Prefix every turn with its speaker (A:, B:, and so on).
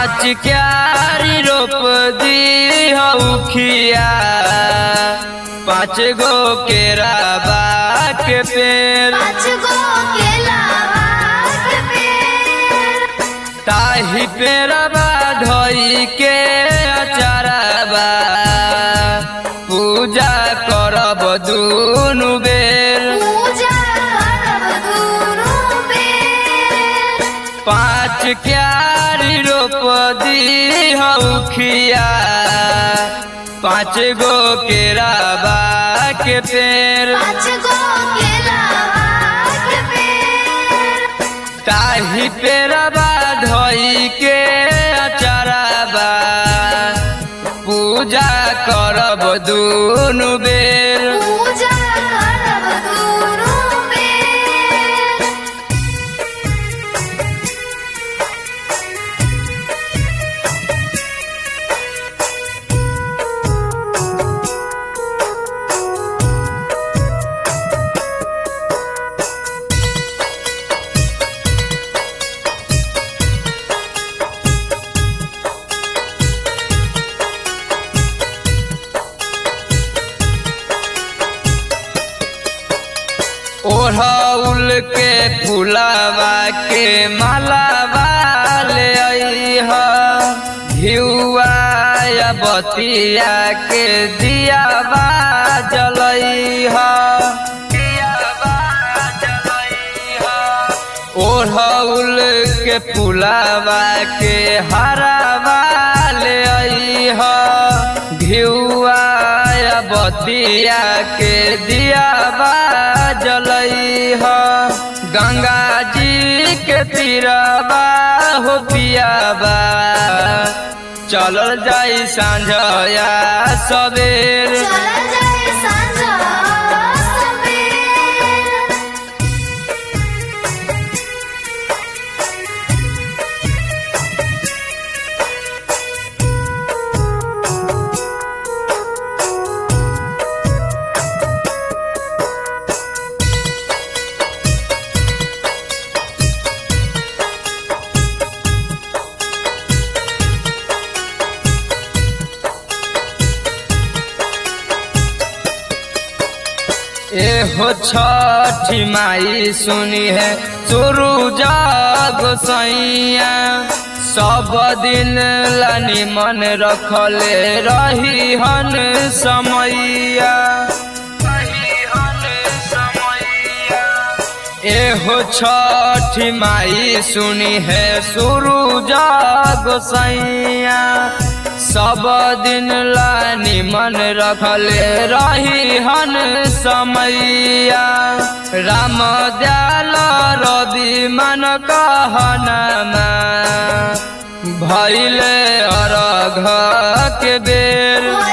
A: पाँच क्यारी रोप दी हौखिया पाँच गो केराबा के पेड़
B: पाँच गो केलावा के पेड़
A: ताही पेड़बा धोई के अचारबा पूजा करब दुनु बेर
B: पूजा करब दुनू बेर
A: पाँच क्यारी रोप दी हौखिया पाँच गो केराबा के पेड़
B: पाँच गो केलावा के पेड़
A: ताही पेड़बा धोई के अचारबा पूजा करब दुनु बेर
B: पूजा करब दुनू बेर
A: ओढ़ौल के फुलावा के मालावा ले अइह घिउआ या बतिया के दियावा जलइह दियावा जलइह ओढ़ौल के फुलावा के हरावा ले अइह घिउआ या बतिया के दियावा जलइह गंगा जी के तीरबा हो पियाबा चलल जाई सांझया सवेर
B: चल जाए साँझ सवेर
A: एहो छठी माई सुनी है सुरु जाग सैया सब दिन लानी मन रखले रही हन समैया एहो छठी माई सुनी है सुरु जाग सैया सब दिन लानी मन रखले रही हन समैया राम दयाल रवि मन कहनमा भैले अरघ के बेर